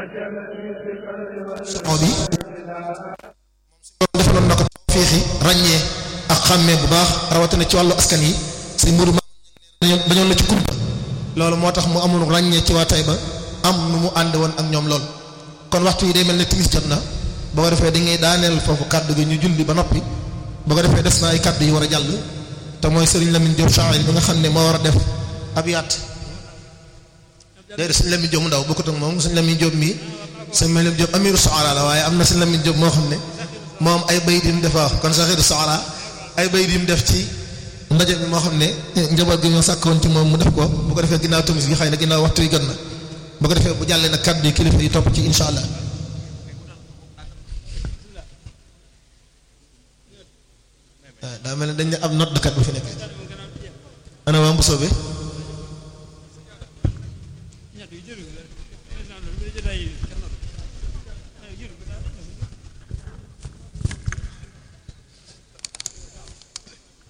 moo bi defaloon na ko fiixi ràññee ak xàmmee bu baax rawatina ci wàllu askan yi sëñ Mourou ma dañoon la ci kumpa loolu moo tax mu amul ràññee ci waa Taïba am nu mu ànd woon ak ñoom lool kon waxtu yi day mel ne timis jot na boo ko defee dañuy daaneel foofu kàddu gi ñu julli ba noppi boo ko defee des na ay kàddu yi war a jàll te mooy Serigne Lamine Diop Chahir bi nga xam ne moo war a def ab yaat déedéet Serigne Lamine Diop mu ndaw bokkut ak moom Serigne Lamine Diop mii Serigne Lamine Diop amiru Soxara la waaye am na Serigne Lamine Diop moo xam ne moom ay bayit yi mu def waaw kon Saxiru Soxara ay bayit yi mu def ci ndaje bi moo xam ne njaboot gi ñoo sàkkoon ci moom mu def ko bu ko defee ginnaaw timis bi xëy na ginnaaw waxtu yi gën na bu ko defee bu jàllee nag kàddu yi kilifa yi topp ci incha allah. waaw daa mel ne dañ ne ab note de kat bu fi nekk ana waa Mbusoo bi